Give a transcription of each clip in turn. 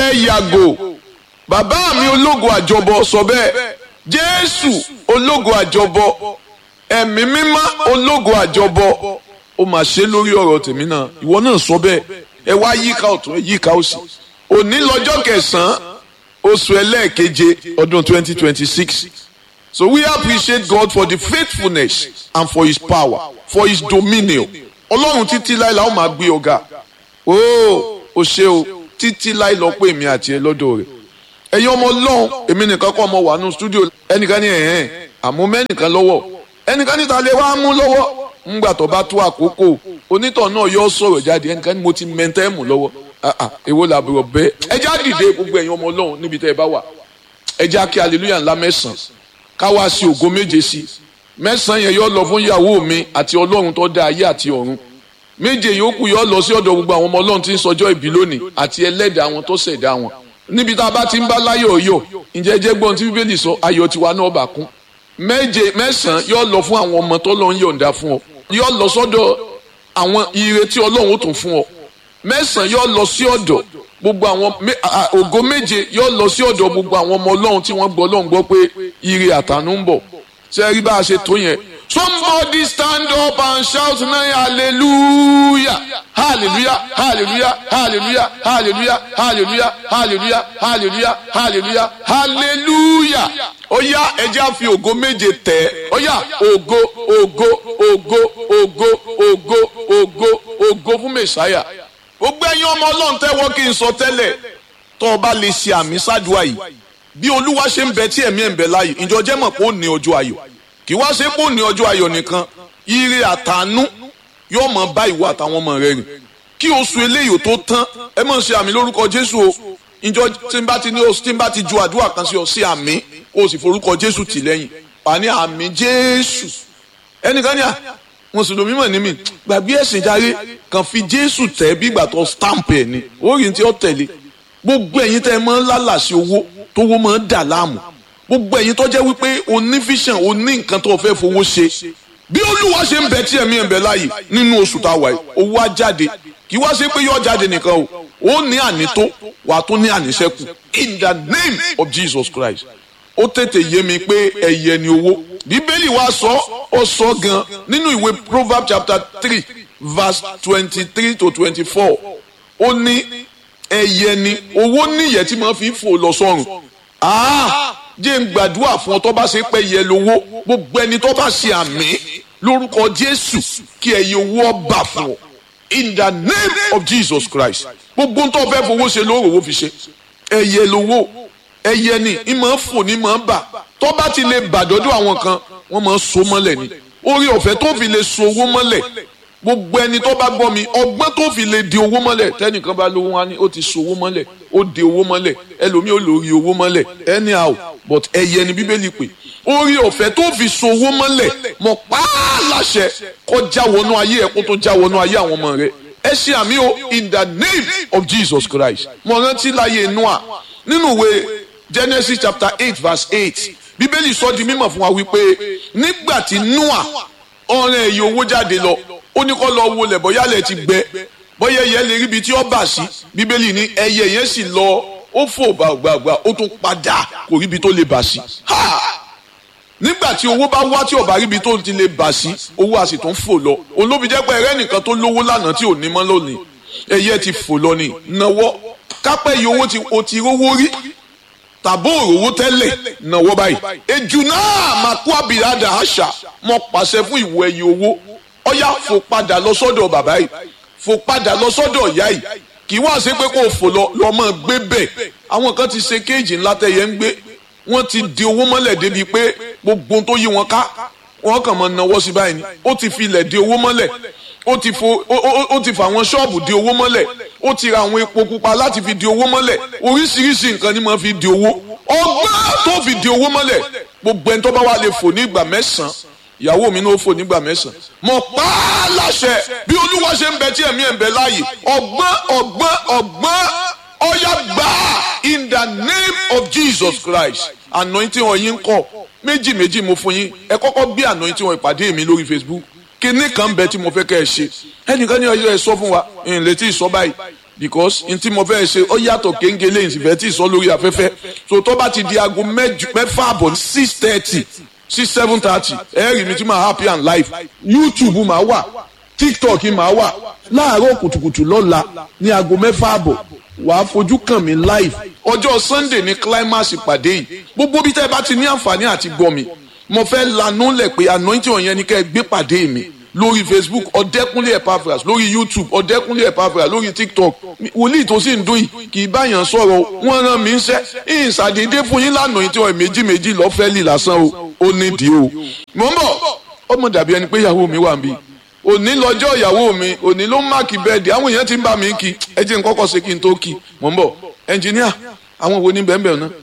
ẹ yàgò bàbá mi ológo àjọbọ sọ bẹ́ẹ̀ jésù ológo àjọbọ ẹ̀mí mímọ́ ológo àjọbọ ó mà ṣe lórí ọ̀rọ̀ tèmi náà ìwọ náà sọ bẹ́ẹ̀ ẹ wá yíká ọ̀tún ẹ yíká òsì òní lọ́jọ́ kẹsàn-án oṣù ẹlẹ́ẹ̀keje ọdún twenty twenty six so we appreciate God for the faithfulness and for his power for his dominion ọlọ́run títí láì la ó máa gbé ọ̀gá ooo o ṣe o títí láì lọ pé èmi àti ẹ lọ́dọ̀ rẹ̀ ẹ̀yin ọmọ ọlọ́run èmi nìkan kọ́ ọmọ wà nù stúdíò ẹnìkan ní ẹ̀hẹ́n àmú mẹ́nìkan lọ́wọ́ ẹnìkan níta lè wá mú lọ́wọ́ ńgbà tó bá tó àkókò onítọ̀ náà yọ sọ̀rọ̀ jáde ẹnìkan ní mo ti mẹ́ntẹ́ mú lọ́wọ́ èwo làbúrò bẹ́ẹ̀ ẹ já dìde gbogbo ẹ̀yin ọmọ ọlọ́run níbi tẹ́ ẹ bá wà ẹ já kí hallelujah ńlá mẹ́sàn-án káwá sí ògo méje sí mẹ́sàn-án yẹn yọ lọ fún ìyàwó mi àti ọlọ́run tó dá ayé àti ọ̀run méje yòókù yọ lọ sí ọ̀dọ̀ gbogbo àwọn ọmọ ọlọ́run tí ń sọjọ́ ìbí lónìí àti ẹlẹ́dàá àwọn tó ṣẹ̀dá wọn níbi tá a bá ti ń bá láyọ̀ yọ̀ ǹjẹ́ jẹ́ gbọ́n tí bíbélì sọ ayọ̀ tiwa náà bà kún méje mẹ́sàn-án yọ lọ fún àwọn ọmọ tó lọ́n yọ̀ǹda fún ọ yọ lọ sọ́dọ̀ àwọn ire tí ọlọ́run ó tún fún ọ mẹ́sàn-án yọ lọ sí ọ̀dọ̀ gbogbo àwọn ògo méje yọ lọ sí ọ̀dọ̀ gbogbo àwọn ọmọ ọlọ́run tí wọ́n gbọ́ ọlọ́run gbọ́ pé ire àtànú ń bọ̀ ṣe rí bá a ṣe tó yẹn somebody stand up and shout now hallelujah hallelujah hallelujah hallelujah hallelujah hallelujah hallelujah hallelujah hallelujah hallelujah ó yá ẹjẹ́ á fi ògo méje tẹ̀ ó yá ògo ògo ògo ògo ògo ògo ògo fún mẹ̀sáyà gbogbo ẹ̀yin ọmọ ọlọ́run tẹ́wọ́ kí n sọ tẹ́lẹ̀ tó o bá lè ṣe àmì ṣáàdùá yìí bí olúwa ṣe ń bẹ tí ẹ̀mí ẹ̀ ń bẹ láàyè ìjọ jẹ́ mọ̀ pé ó ní ọjọ́ ayọ̀ kì wá ṣe pé ó ní ọjọ́ ayọ̀ nìkan ire àtànú yóò mọ bá ìwọ àtàwọn ọmọ rẹ rìn kí oṣù eléyìí tó tán ẹ mọ̀ ṣe àmì lórúkọ jésù o ìjọ tí n bá ti ní oṣù tí n bá ti ju àdúrà kan sí ọ sí àmì o sì forúkọ jésù tì lẹ́yìn wà ní àmì jésù ẹnìkan ní à mùsùlùmí mọ̀ ní mi gbàgbé ẹ̀sìn járe kàn fi jésù tẹ̀ bí ìgbà tó stamp ẹ̀ ni ó rí tí ó tẹ̀lé gbogbo ẹ̀yin tẹ́ ẹ mọ́ lálàsí owó tówó mọ́ dà láàmú gbogbo ẹ̀yin tó jẹ́ wípé o ní vision o ní nǹkan tó fẹ́ fowó ṣe bí olúwa ṣe ń bẹ tí ẹ̀mí ẹ̀ ń bẹ láàyè nínú oṣù tá a wà yìí owó á jáde kì í wá ṣe pé yóò jáde nìkan o ó ní ànító wà á tún ní àníṣẹ́kù in the name of Jesus Christ ó tètè yé mi pé ẹ̀yẹ ni owó bíbélì wa sọ ó sọ gan nínú ìwé Proverbs chapter three verse twenty-three to twenty-four ó ní ẹ̀yẹ ni owó níyẹ̀ tí máa fi fò lọ sọ́run jẹ́ ń gbàdúrà fún ọ tó bá ṣe pé yẹ lówó gbogbo ẹni tó bá ṣe àmì lórúkọ Jésù kí ẹyẹ owó ọba fún ọ in the name of Jesus Christ gbogbo ń tó fẹ́ fowó ṣe lóòrò owó fi ṣe ẹyẹ lówó ẹyẹ ni ìmọ̀ fò ní mọ̀ bà tó bá ti lè bàdọ́dọ̀ àwọn kan wọ́n máa so mọ́lẹ̀ ni orí ọ̀fẹ́ tó fi lè so owó mọ́lẹ̀ gbogbo ẹni tó bá gbọ́ mi ọgbọ́n tó fi lè di owó mọ́lẹ̀ tẹ́nìkan bá lówó wá ní ó ti so owó mọ́lẹ̀ ó di owó mọ́lẹ̀ ẹlòmíì ó lórí owó mọ́lẹ̀ anyhow but ẹyẹ ni bíbélì pé orí ọ̀fẹ́ tó fi so owó mọ́lẹ̀ mọ̀ pààlàṣẹ kó já wọnú ayé ẹ̀ kó tó já wọnú ayé àwọn ọmọ rẹ̀ ẹ ṣe àmì o in the name of Jesus Christ mo rántí láyé Noah nínú ìwé Genesis chapter eight verse eight bíbélì sọ di mímọ̀ fún wa wípé nígbà tí Noah ọ̀rẹ́ ẹ̀yẹ owó jáde lọ ó ní kó lọ wo lẹ̀ bóyá lẹ̀ ti gbẹ bóyá ẹyẹ lè ríbi tí ó bà sí bíbélì ní ẹyẹ yẹn sì lọ ó fò gbàgbàgbà ó tún padà kò ríbi tó lè bà sí. nígbà tí owó bá wá tí ó bá ríbi tó ti lè bà sí owó a sì tún fò lọ olóbi jẹ́ pé ẹ̀rẹ́ nìkan tó lówó lánàá tí ò ní mọ́ lónìí ẹyẹ ti fò lọ ní náwó kápẹ́ yìí owó tí o ti rówó rí tàbó òrówó tẹ́lẹ̀ náwó báyìí ejù náà máa kó àbíradà àṣà mọ́ pàṣẹ fún ìwọ ẹyẹ owó ọyá fò padà lọ sọ́dọ̀ bàbá yìí fò padà lọ sọ́dọ̀ ìyá yìí kì í wá ṣe pé kó o fò lọ lọ́mọ gbé bẹ̀ àwọn kan ti ṣe kéèjì ńlá tẹ̀yẹ ń gbé wọ́n ti di owó mọ́lẹ̀ débi pé gbogbo tó yí wọn ká wọ́n kàn máa nawọ́ sí báyìí ni ó ti fi ilẹ̀ di owó mọ́lẹ̀ ó ti fo ó ti fa àwọn ṣọ́ọ̀bù di owó mọ́lẹ̀ ó ti ra àwọn epo pupa láti fi di owó mọ́lẹ̀ oríṣiríṣi nǹkan ni máa fi di owó ọgbọ́n tó fi di owó mọ́lẹ̀ gbogbo ẹni tó bá wà lè fò ní ìgbà mẹ́sàn-án ìyàwó mi ní ó fò nígbà mẹ́sàn-án mo pa á láṣẹ bí olúwa ṣe ń bẹ tí ẹ̀mí ẹ̀ ń bẹ láàyè ọgbọ́n ọgbọ́n ọgbọ́n ọ̀yà gbà in the name of Jesus Christ anointing ọ̀yin kọ̀ méjì méjì mo fún yín ẹ kọ́kọ́ bí anointing ọ̀ ìpàdé mi lórí Facebook kíní kan bẹ tí mo fẹ́ kẹ́ ẹ ṣe ẹnìkan ní ọjọ́ ẹ sọ fún wa ìrìn létí ìsọ báyìí because n tí mo fẹ́ ṣe ó yàtọ̀ kéńgélé ìsìnfẹ́ tí ì sọ lórí afẹ́fẹ́ so tó bá ti di aago mẹ́fà àbọ̀ six thirty six seven thirty ẹ rí mi tí màá happy and live youtube màá wà tiktok màá wà láàárọ̀ kùtùkùtù lọ́la ní aago mẹ́fà àbọ̀ wàá fojú kàn mí live ọjọ́ sunday ní climax ìpàdé yìí gbogbo bí tẹ́ ẹ bá ti ní àǹfààní àti gbọ́ mi mo fẹ́ lanú lẹ̀ pé anointing ọ̀yẹn ni kẹ́ ẹ gbé pàdé mi lórí facebook ọ̀dẹ́kúnlé epaphras lórí youtube ọ̀dẹ́kúnlé epaphras lórí tiktok wòlíì tó sì ń dún yìí kì í báyàn sọ̀rọ̀ wọ́n rán mi ń ṣẹ́ ìsàdédé fún yín lánàá yìí tí wọ́n méjì méjì lọ́fẹ́ lì lásán o ó nídìí o. mò ń bọ̀ ọmọ dàbí ẹni pé ìyàwó mi wà ń bí òní lọ́jọ́ ìyàwó mi òní ló ń máàkì bẹ́ẹ̀dì àwọn èèyàn ti ń bá mi kí ẹ jẹ́ n kọ́kọ́ ṣe kí n tó kí mò ń bọ̀ ẹnjìníà àwọn wo ní bẹ́ẹ̀ bẹ́ẹ̀ náà.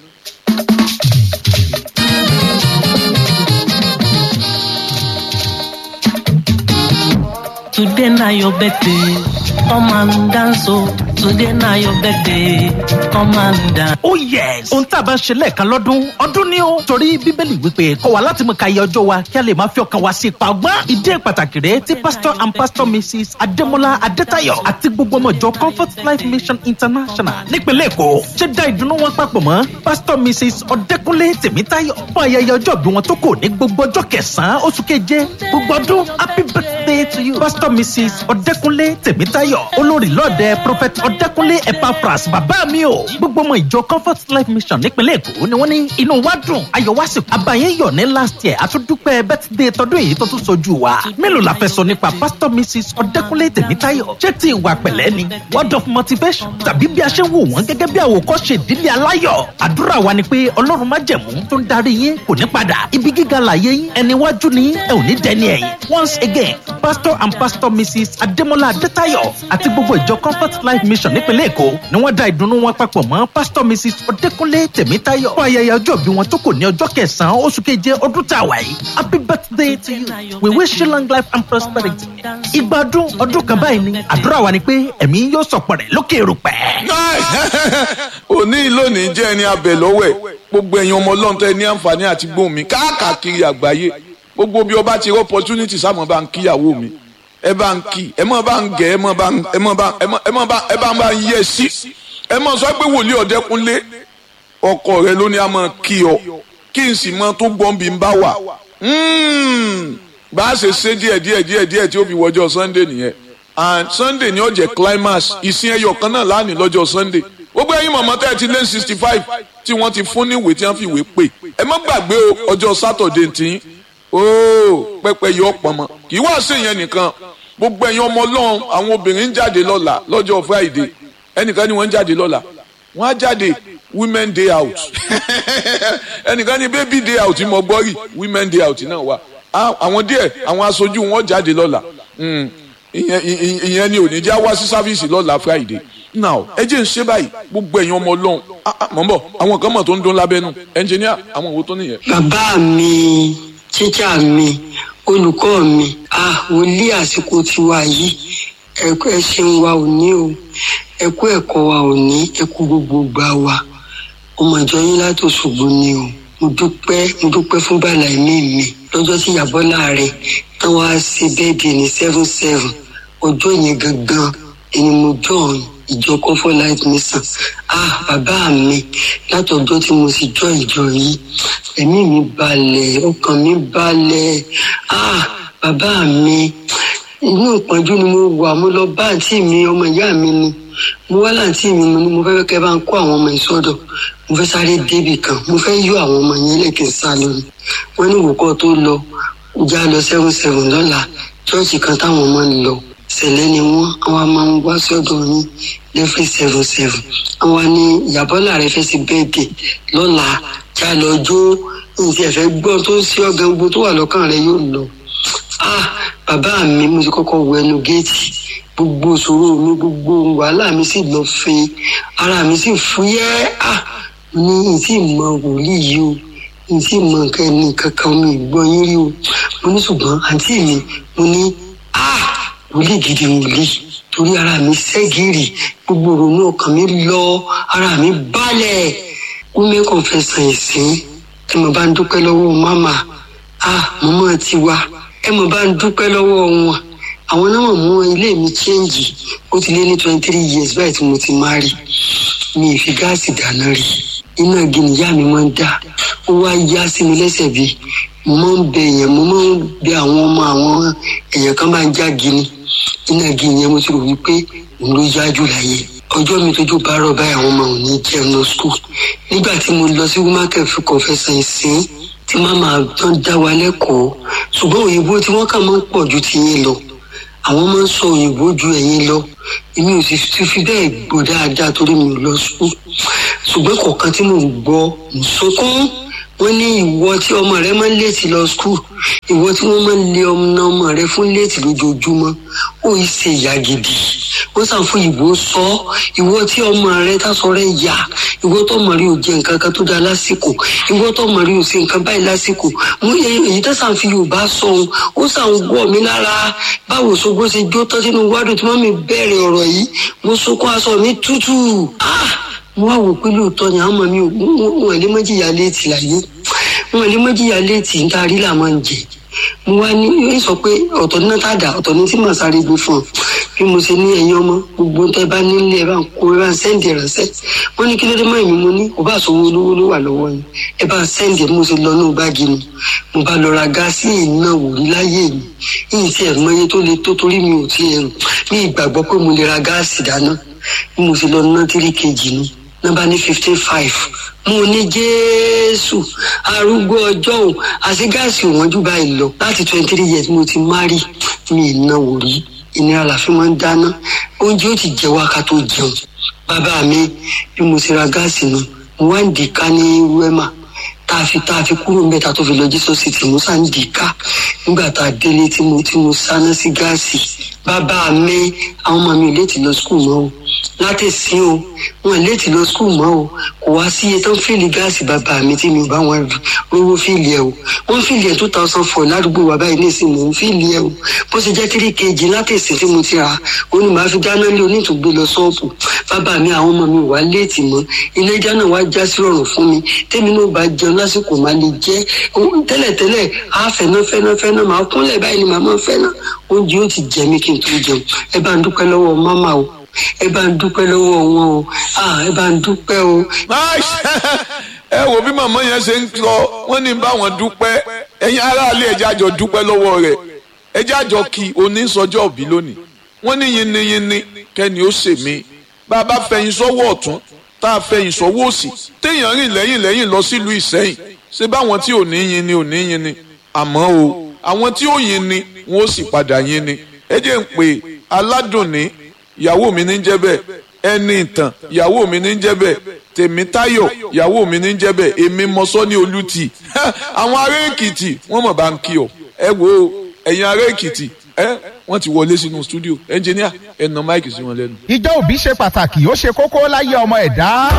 Today na your birthday, come and dance oh. Today na your birthday, come and dance. Oh yes! Ohun tá a bá ń ṣe lẹ́ẹ̀kan lọ́dún, ọdún ni ó. Torí Bíbélì wípé kọ́ wa láti mú ka iye ọjọ́ wa kí a lè máa fi ọkàn wa sí ipa ọgbọ́n. Ìdí pàtàkì rẹ̀ tí Pastor and Pastor Mrs. Adémọ́lá Adétayọ̀ àti gbogbo ọmọ ìjọ Comfort Life Mission International nípínlẹ̀ Èkó ṣe dá ìdùnnú wọn papọ̀ mọ́ Pastor Mrs. Ọdẹ́kúnlé Tèmítáyọ̀ fún ayẹyẹ ọjọ́ bí wọn tó kò ní gbogbo ọjọ́ kẹsàn-án oṣù keje gbogbo ọdún happy birthday to you. Pastor Mrs. Ọdẹ́kúnlé Tèmítáyọ̀ olórí lọ́ọ̀dẹ Prophet Ọdẹ́kúnlé Epaphras bàbá mi o. Gbogbo ọmọ ìjọ Comfort Life Mission nípínlẹ̀ Èkó ni wọ́n ní inú wa dùn ayọ̀ wá sí. Àbáyé yọ̀ ní last year àtúndúpẹ́ birthday tọdún èyí tó tún sojú wa. Mélòó la fẹ́ sọ nípa Pastor Mrs. Ọdẹ́kúnlé Tèmítáyọ̀? Ṣé ti ìwà pẹ̀lẹ́ ni? Word of motivation tàbí bí a ṣe ń wò wọ́n gẹ́gẹ́ bí àwòkọ́ṣe ìdílé aláyọ̀. Àdúrà wa ni pé Ọlọ́run má jẹ̀mú tó ń darí yín kò ní padà. Ibi gíga làyé yín ẹni wájú ni ẹ ò ní dẹni ẹ̀yìn. Once again, Pastor and Pastor Mrs. Adémọ́lá Adétayọ̀ àti gbogbo ìjọ Comfort Life Mission nípínlẹ̀ Èkó ni wọ́n dá ìdùnnú wọn papọ̀ mọ́ Pastor Mrs. Ọdẹ́kúnlé Tèmítáyọ̀ fún ayẹyẹ ọjọ́ bí wọn tó kò ní ọjọ́ kẹsàn-án oṣù keje ọdún tá a wà yìí. Happy birthday to you. We wish you long life and prosperity. Ìgbà ọdún ọdún kan báyìí ni àdúrà wa ni pé ẹ̀mí yóò sọ̀pọ̀ rẹ̀ lókè erùpẹ̀. òní lónìí jẹ́ ẹni abẹ lọ́wọ́ ẹ̀ gbogbo ẹ̀yin ọmọ ọlọ́run tẹ́ ní àǹfààní àti gbóhùn mi káàkiri àgbáyé gbogbo bí ọba ti rí opportunity sáà bá ń kíyàwó mi ẹ bá ń kí ẹ mọ̀ bá ń gẹ̀ ẹ mọ̀ bá ń ẹ mọ̀ bá ẹ mọ̀ ẹ mọ̀ bá ẹ bá ń bá ń yẹ sí ẹ mọ̀ sọ pé wòlíì ọ̀dẹ́kunlé ọkọ rẹ ló ní a máa kí ọ kí n sì mọ tó gbọ́n bí n bá wà bá a ṣe ṣe díẹ̀ díẹ̀ díẹ̀ díẹ̀ tí ó fi wọjọ́ sunday nìyẹn and sunday ni ó jẹ́ climax ìsìn ẹyọ kan náà lánìí lọ́jọ́ sunday gbogbo ẹ̀yin mọ̀mọ́ tẹ́ ẹ ti lé sixty five tí wọ́n ti fún ní ìwé tí wọ́n fi ìwé pè ẹ má gbàgbé o ọjọ́ saturday tí ooo pẹpẹ yọ pọnmọ kì í wá sí ìyẹn nìkan gbogbo ẹ̀yin ọmọ ọlọ́run àwọn obìnrin ń jáde lọ́la lọ́jọ́ friday ẹnìkan ni wọ́n ń jáde lọ́la wọ́n á jáde women day out ẹnìkan ni baby day out mo gbọ́ rí women day out náà wà àwọn díẹ̀ àwọn aṣojú wọn jáde lọ́la ìyẹn ni ò ní já wá sí sáfíìsì lọ́la friday now ẹ jẹ́ ń ṣe báyìí gbogbo ẹ̀yin ọmọ ọlọ́run mọ̀ ń bọ̀ àwọn kan mọ̀ tó ń dún lábẹ́nu ẹnjìníà àwọn òwò tó nìyẹn. bàbá mi tíjà mi olùkọ́ mi ah wòlíì àsìkò tiwa yìí ẹ̀kọ́ ẹ ṣeun wa ò ní o ẹ̀kọ́ ẹ̀kọ́ wa ò ní ẹ̀kọ́ gbogbo gbà wa ọmọ ìjọ yín láti Òṣogbo ni o mo dúpẹ́ mo dúpẹ́ fún bàlá ẹ̀mí mi lọ́jọ́ tí ìyàbọ̀ láàrin táwọn á ṣe bẹ́ẹ̀dì ní seven seven ọjọ́ yẹn gangan ẹni mo join ìjọ comfort light mission ah bàbá mi látọjọ́ tí mo sì jọ ìjọ yìí ẹ̀mí mi balẹ̀ ọkàn mi balẹ̀ ah bàbá mi inú ìpọ́njú ni mo wà mo lọ bá àǹtí mi ọmọ ìyá mi ni mo wá láǹtí mi mo ní mo fẹ́ kẹ́ bá ń kó àwọn ọmọ ìsọdọ̀ mo fẹ́ sáré débì kan mo fẹ́ yọ àwọn ọmọ yẹn lẹ́kìn sá lórí wọ́n ní ìwòkọ́ tó lọ já lọ seven seven lọ́la chọ́ọ̀chì kan táwọn ọmọ ń lọ sẹ̀lẹ̀ ni wọ́n àwọn máa ń wá sọ́dọ̀ yín lẹ́fí seven seven àwọn ní ìyàbọ́lá rẹ fẹ́ sí bẹ́ẹ̀dì lọ́la já lọ jó nǹkan ẹ̀fẹ́ gbọ́n tó ń ṣe ọ̀gá gbogbo tó wà lọ́kàn rẹ yóò lọ. ah bàbá mi mo ti kọ́kọ́ wọ ẹnu géètì gbogbo ìṣòro mi gbogbo wàhálà mi sì lọ fin ara mi sì fúyẹ́ ah ní ìtì mọ wòlíì yìí o ìtì mọ nǹkan ẹni kankan mi ìgbọ́ yín rí o mo ní ṣùgbọ́n àǹtí mi mo ní ah wòlíì gidi wòlíì torí ara mi ṣẹ́gìrì gbogbo ìrònú ọkàn mi lọ ara mi balẹ̀ women confession ìsìn ẹ mọ̀ bá ń dúpẹ́ lọ́wọ́ mama ah mọ́mọ́ ti wá ẹ mọ̀ bá ń dúpẹ́ lọ́wọ́ wọn àwọn náà mú ilé mi chẹ́ǹgì ó ti lé ní twenty three years báyìí tí mo ti máa rí mi ì fi gáàsì dáná rí iná igi nìyá mi máa ń dá ó wá yá sí mi lẹ́sẹ̀ bíi mo máa ń bẹ èèyàn mo máa ń bẹ àwọn ọmọ àwọn èèyàn kan máa ń já gini iná igi yẹn mo ti rò wípé òun ló yá jù láyé ọjọ́ mi tójú bá rọ̀ báyìí àwọn ọmọ òun ní jẹun lọ skul nígbà tí mo lọ sí wúmákẹ́ fún kọfẹ́sàn ìsín tí màmá tán dá wa lẹ́kọ̀ọ́ ṣùgbọ́n òyìnbó tí wọ́n kà máa ń pọ̀ ju ti yín lọ àwọn máa ń sọ òyìnbó ju ẹ̀yin lọ èmi ò sì ti fi bẹ́ẹ̀ gbọ́ dáadáa torí mi ò lọ skul ṣùgbọ́n kọ̀ọ̀kan tí mò ń gbọ́ ń sunkún wọ́n ní ìwọ tí ọmọ rẹ máa ń léètì lọ skul ìwọ tí wọ́n máa ń lé ọmọ ọmọ rẹ fún léètì lójoojúmọ́ ó yìí ṣe ìyá gidi wọ́n sàn fún ìbò sọ ìwọ tí ọmọ rẹ tásọ rẹ yà ìwọ tó mọ̀ rí ò jẹ nǹkan kan tó dáa lásìkò ìwọ tó mọ̀ rí ò ṣe nǹkan báyìí lásìkò mo yẹ èyí tó sàn fi yorùbá sọ ohun ó sàn wọ̀ mí lára báwo ṣogbó ṣe jó tán sínú wádùn tí wọ́n mi bẹ̀rẹ̀ ọ̀rọ̀ yìí mo sunkún aṣọ mi tútù ah mo wá wò pé lóòótọ́ ni àwọn ọmọ mi ò wọ́n lè mọ́jìyà léètì láyé wọ́n lè mọ́jìyà léètì ń tarí là máa ń jẹ mo wá ní yóò sọ pé ọ̀tọ̀ ní tàdá ọ̀tọ̀ ní tí màá sáré gbé fún ọ bí mo ṣe ní ẹ̀yin ọmọ gbogbo tẹ bá nílé ẹ bá ń kó ẹ bá ń sẹ́ǹdì ránṣẹ́ wọ́n ní kí ló dé mọ́ èmi mo ní kò bá sówó olówó ló wà lọ́wọ́ yín ẹ bá ń sẹ́ǹdì ẹ mo ṣe lọ ní báàgì mi mo bá lọ ra gáàsì iná wò rí láyé mi yìí tí ẹ mọ iye tó le tó torí mi ò tí ẹ rò ní ìgbàgbọ́ pé mo lè ra gáàsì dáná bí mo ṣe lọ ná tírí kejì ni nọ́mbà ní fifteen five mo ní jésù arúgbó ọjọ́ òun àti gáàsì òwọ́n jù báyìí lọ láti twenty three years mo ti márì mi ìnáwó rí ìnira làfi máa ń dáná oúnjẹ ó ti jẹ wá ká tó jẹun bàbá mi bí mo ti ra gáàsì náà mo wá ń dì ká ní wẹ́mà tá a fi tá a fi kúrò ń bẹ tá a tó fi lọ jísọ sí tì mo sá ń dì ká nígbà tá a délé tí mo tí mo sáná sí gáàsì bàbá mi àwọn ọmọ mi ò léètì lọ skul mọ́ o látẹ̀sí o wọn léètì lọ skul mọ́ o kò wá sí iye tó ń fìlì gáàsì bàbá mi tí mi ò bá wọn rówó fìlì ẹ o wọn fìlì ẹ two thousand four ládùúgbò wa báyìí nísìnyí mò ń fìlì ẹ o bó ṣe jẹ́ three kg látẹ̀sí tí mo ti rà ó ní màá fi dáná lé onítùgbé lọ ṣọ́ọ̀bù bàbá mi àwọn ọmọ mi ò wá léètì mọ́ ilé ìjà náà wá já sí rọrùn fún mi tèmi náà bá jẹun lásìkò máa lè jẹ tẹ́lẹ̀tẹ́lẹ̀ á fẹ́ná fẹ́ná fẹ́ná màá kúnlẹ̀ báyìí ni màá máa fẹ́ná oúnjẹ ó ti jẹ mí kí n tó jẹun ẹ bá ń dúpẹ́ lọ́wọ́ máma o ẹ bá ń dúpẹ́ lọ́wọ́ wọn o ẹ bá ń dúpẹ́ o. ẹ wo bí màmá yẹn ṣe ń sọ wọn ní báwọn dúpẹ́ ẹ̀yin aráàlú ẹjẹ àjọ dúpẹ́ lọ́wọ́ rẹ̀ ẹjẹ àjọ kí onísọjọ́ òbí lónìí wọ́n ní yinniyinni kẹ́ni ó ṣe mí bá a bá fẹ̀yìn sọ́wọ́ ọ̀tún tá a fẹ̀yìn sọ́wọ́ òsì téèyàn rìn lẹ́yìn lẹ́yìn lọ sílùú Ìsẹ́yìn ṣé báwọn tí ò ní yin ni ò ní yin ni àmọ́ o àwọn tí ó yin ni wọn ó sì padà yin ni ẹ jẹ́ ń pè aládùnní ìyàwó mi ní jẹ́ bẹ́ẹ̀ ẹni ìtàn ìyàwó mi ní jẹ́ bẹ́ẹ̀ tèmítáyọ̀ ìyàwó mi ní jẹ́ bẹ́ẹ̀ èmi mọ́sọ́ ní olùtì àwọn ará èkìtì wọ́n mọ̀ bá ń kí ọ ẹ wo ẹ̀yin ará èkìtì ẹ wọ́n ti wọlé sínú stúdíò ẹnjìníà ẹ nà máìkì sí wọn lẹ́nu. ìjọ òbí ṣe pàtàkì ó ṣe kókó láyé ọmọ ẹ̀dá.